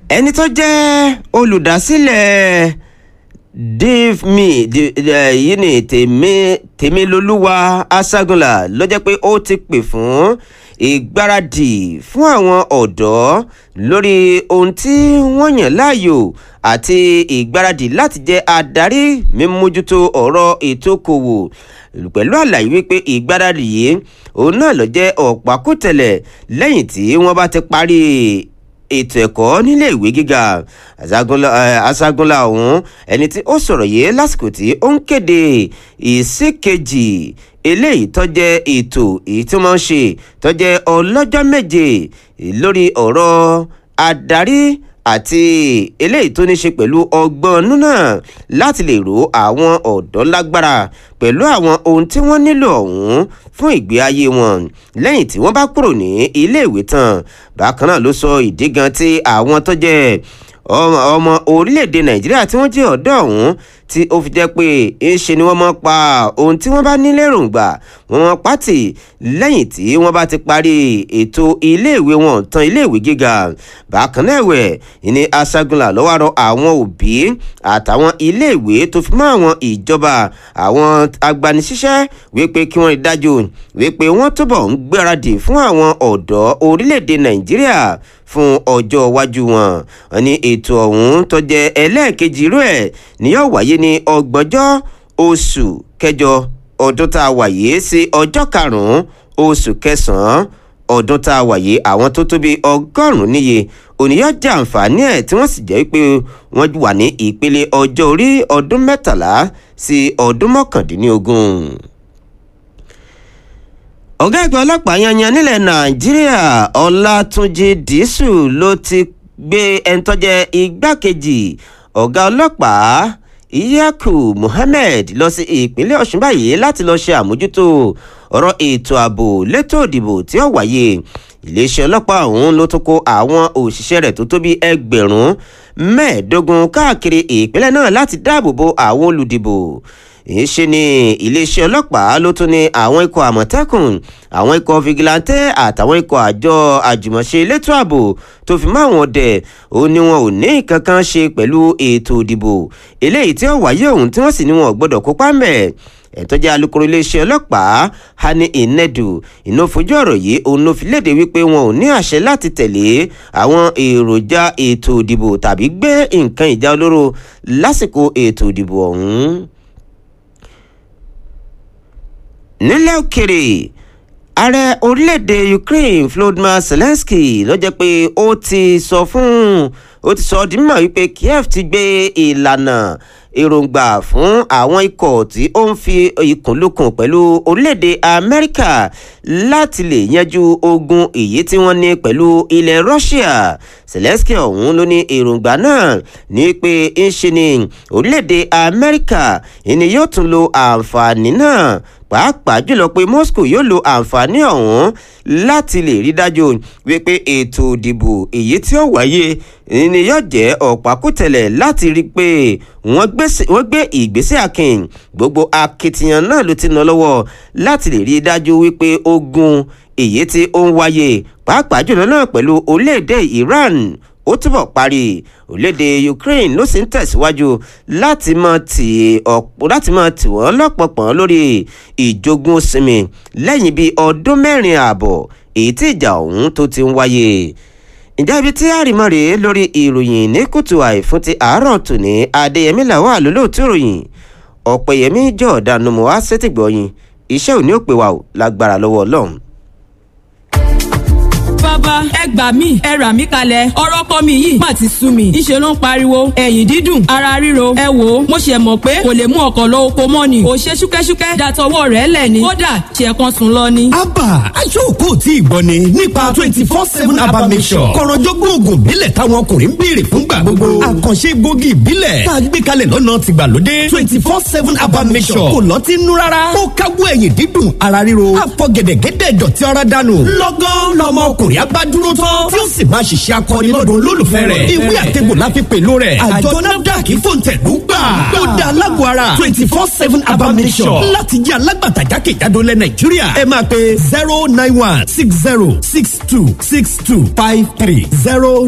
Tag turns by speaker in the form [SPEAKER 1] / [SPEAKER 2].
[SPEAKER 1] ẹni tó jẹ́ olùdásílẹ̀ dave me yìí ni tèmi tèmilolúwa aṣágunlà ló jẹ́ pé ó ti pè fún ìgbáradì fún àwọn ọ̀dọ́ lórí ohun tí wọ́n yàn láàyò àti ìgbáradì láti jẹ́ adarí mímójútó ọ̀rọ̀ ètò okòwò pẹ̀lú àlàyé wípé ìgbáradì yìí òun náà ló jẹ́ ọ̀pákùtẹ̀lẹ̀ lẹ́yìn tí wọ́n bá ti parí ètò ẹ̀kọ́ nílé ìwé gíga aṣágúnlá ọ̀hún ẹni tí ó sọ̀rọ̀ yìí lásìkò tí ó ń kéde ìsíkejì eléyìí tó jẹ́ ètò èyí tí wọ́n ń ṣe tó jẹ́ ọlọ́jọ́ méje lórí ọ̀rọ̀ adarí àti eléyìí tó ní ṣe pẹ̀lú ọgbọ́n núnà láti lè ro àwọn ọ̀dọ́ lágbára pẹ̀lú àwọn ohun tí wọ́n nílò ọ̀hún fún ìgbé ayé wọn lẹ́yìn tí wọ́n bá kúrò ní iléèwé tán bákan náà ló sọ ìdí gan tí àwọn tó jẹ́ ọmọ orílẹ̀-èdè nàìjíríà tí wọ́n jẹ́ ọ̀dọ́ ọ̀hún tí ó fi jẹ́ pé ńṣe ni wọ́n mọ̀ pa ohun tí wọ́n bá ní lérògbà wọ́n mọ̀ pátì lẹ́yìn tí wọ́n bá ti parí ètò iléèwé wọn tán iléèwé gíga bákan náà ẹ̀wẹ̀ ní aṣágunlà lọ́wọ́ rọ àwọn òbí àtàwọn iléèwé tó fi mọ́ àwọn ìjọba àwọn agbanisíṣẹ́ wípé kí wọ́n rí dájú wípé wọ́n túbọ̀ ń gbáradì fún àwọn ọ̀dọ́ orílẹ̀-èdè nàìjíríà fún ọjọ́ iwájú wọn ní ètò ọ̀hún tó jẹ́ ẹlẹ́ẹ̀kejì irú ẹ̀ ni yóò wáyé ní ọgbọ̀njọ́ oṣù kẹjọ ọdún tá a wà yìí sí ọjọ́ karùn-ún oṣù kẹsàn-án ọdún tá a wà yìí àwọn tó tóbi ọgọ́rùn-ún níye òníyàn jẹ àǹfààní ẹ̀ tí wọ́n sì jẹ́ pé wọ́n wà ní ìpele ọjọ́ orí ọdún mẹ́tàlá sí ọdún mọ́kàndínlógún ọ̀gá ẹgbẹ́ ọlọ́pàá yanyan nílẹ̀ nàìjíríà ọlátúnjì dísù ló ti gbé ẹni tó jẹ́ igbákejì ọ̀gá ọlọ́pàá iyaku muhammed lọ sí ìpínlẹ̀ ọ̀ṣun báyìí láti lọ́ọ́ ṣe àmójútó ọ̀rọ̀ ètò ààbò létò òdìbò tí ó wáyé iléeṣẹ́ ọlọ́pàá ọ̀hún ló tún kó àwọn òṣìṣẹ́ rẹ̀ tó tó bí ẹgbẹ̀rún mẹ́ẹ̀ẹ́dógún káàkiri ìpínlẹ̀ náà láti dáàbò bo àwọn olùdìbò ìṣe ni iléeṣẹ́ ọlọ́pàá ló tún ní àwọn ikọ̀ àmọ̀tẹ́kùn àwọn ikọ̀ fìgìláńtẹ́ àtàwọn ikọ̀ àjọ àjùmọ̀ṣe elétò ààbò tó fi mọ́ àwọn ọdẹ ó ní wọn ò ní kankan ṣe pẹ̀lú ètò ìdìbò eléyìí tí ó wáyé ọ̀hún tí wọ́n sì ní wọn ò gbọ́dọ̀ kópa mẹ́ ẹ̀tọ́jà alukoro iléeṣẹ́ ọlọ́pàá hani inedu iná fojú ọ̀rọ̀ yìí òun ló fi léde wípé wọn ò ní àṣẹ láti tẹ̀lé àwọn èròjà ètò ìdìbò tàbí gbé nǹkan ìjà olóró lásìkò ètò ìdìbò ọ̀hún nílẹ̀ òkèrè ààrẹ orílẹ̀-èdè ukraine volodymyr zelensky ló jẹ́ pé ó ti sọ fún ó ti sọ di mímọ̀ wípé kiev ti gbé ìlànà èròǹgbà fún àwọn ikọ̀ tí ó ń fi ìkùnlùkùn pẹ̀lú orílẹ̀-èdè amẹ́ríkà láti lè yanjú ogun èyí tí wọ́n ní pẹ̀lú ilẹ̀ russia zelensky ọ̀hún ló ní èròǹgbà náà ní pé ń ṣe ni orílẹ̀-èdè amẹ́ríkà ìní yóò tún lo àǹfààní náà pàápàá jùlọ pé moscow yóò lo àǹfààní ọ̀hún láti lè rí dájú wípé ètò ìdìbò èyí tí ó wáyé ni yóò jẹ́ ọ̀pákùtẹ̀lẹ̀ láti rí i pé wọ́n gbé ìgbésẹ̀ akin gbogbo akitiyan náà ló ti ná lọ́wọ́ láti lè rí i dájú wípé ogun èyí tí ó ń wáyé pàápàá jùlọ náà pẹ̀lú orílẹ̀-èdè iran ó túbọ̀ parí orílẹ̀-èdè ukraine ló sì ń tẹ̀síwájú láti máa tì láti máa tì wọ́n lọ́pọ̀pọ̀n lórí ìjogún sinmi lẹ́yìn bíi ọdún mẹ́rin ààbọ̀ èyí tí ìjà ọ̀hún tó ti ń wáyé ǹjẹ́ ibi tí àrìmọ́ rèé lórí ìròyìn ní kùtù àìfún ti àárọ̀ tòní adéyẹmí làwọn àlólóòtú ìròyìn ọ̀pẹ̀yẹmí jọ̀ọ́dá numu wá sétìgbọ̀yìn iṣẹ́ òní ò pé wa ò lágbára lọ́wọ́ ọlọ́run
[SPEAKER 2] bàbá ẹ gbà mí ẹ rà mí kalẹ̀ ọ̀rọ̀ kọ́ mi yìí má ti sú mi ńṣe ló ń pariwo ẹ̀yìn dídùn ara ríro ẹ wò ó mo ṣe mọ̀ pé kò lè mú ọkọ̀ lọ oko mọ́ ni kò ṣe ṣúkẹ́ṣúkẹ́ dàtọwọ́ rẹ̀ lẹ̀ ni kódà ṣe kan sùn lọ ni.
[SPEAKER 3] abba aṣọ́kò tí ì gbọ́ ni nípa twenty four seven abba mission kọ̀rọ̀jọ́gbọ́n oògùn ìbílẹ̀ táwọn ọkùnrin ń béèrè fúngbà gbogbo àkànṣe gbòógì ìbílẹ̀ tá a gbé kalẹ̀ lọ́nà tìgbàlódé twenty four seven abba mission kò lọ́ọ́ ti nú rárá ó káwọ́ ẹ̀yìn dídùn ara ríro àfọ̀gẹ̀dẹ̀gẹ̀dẹ̀ dọ̀tí ara dànù lọ́gán lọ́mọ ọkùnrin abá dúró tán tí ó sì máa ṣiṣẹ́ akọni lọ́dọ̀ olólùfẹ́ rẹ̀ ìwé àtẹ̀gbò la fi pèlú rẹ̀ àjọ nafdac fòǹtẹ̀lú gbà ó da alágbó ara twenty four seven abamisọ̀ láti jẹ́ alágbàtà jákèjádò lẹ̀ nàìjíríà ẹ máa pe zero nine one six zero six two six two five three zero.